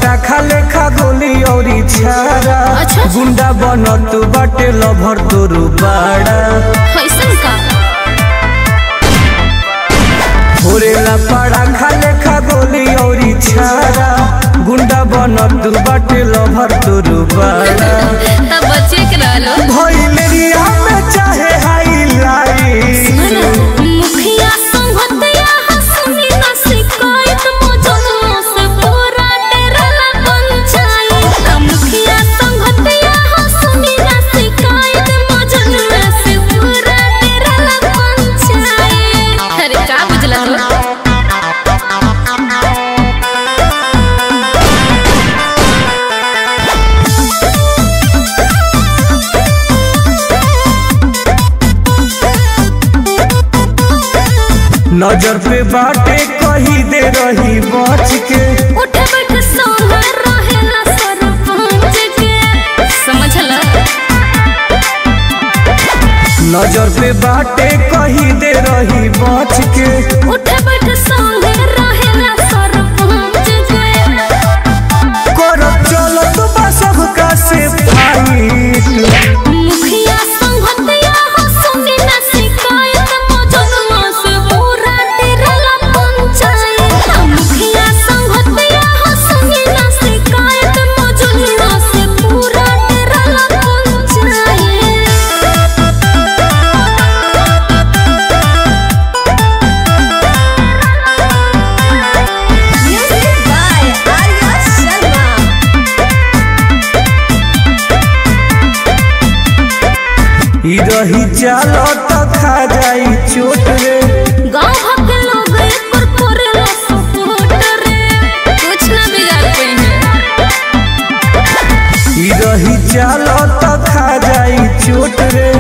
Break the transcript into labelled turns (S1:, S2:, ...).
S1: पटाखा लेखा गोली औरी छारा
S2: अच्छा।
S1: गुंडा बनत बाटे लभर तोरू बाड़ा
S2: कैसन का
S1: भोरेला पटाखा लेखा गोली औरी छारा गुंडा बनत बाटे लभर तोरू बाड़ा
S2: तब बच्चे के रहलो
S1: भइलेरिया में चाहे हाईलाइट
S2: मुखिया संगतया हंसनी ना शिकायत मौजूद से पूरा डेरला पंचायत मुखिया संगतया हंसनी ना शिकायत मौजूद से पूरा डेरला पंचायत अरे का बुझला तो
S1: नजर पे बाटे कही दे रही बच के
S2: उठ बैठ सोना रहेला सरपंच के समझला
S1: नजर पे बाटे कही दे रही बच के
S2: उठ बैठ सोना रहेला सरपंच के
S1: करब चलत बा सबका से फाइट
S2: मुखिया संगतया हंसनी ना शिकायत मौजूदमा से पूरा डेरला पंचायत मुखिया संगतया हंसनी ना शिकायत मौजूदमा से पूरा डेरला panchayat Music by Arya Sharma.
S1: ई रही चलत खा जाई चोट रे
S2: गाँव भर के लोग एकर करेला सपोर्ट रे कुछ ना बिगाड़ पाइने
S1: ई रही चलत खा जाई चोट रे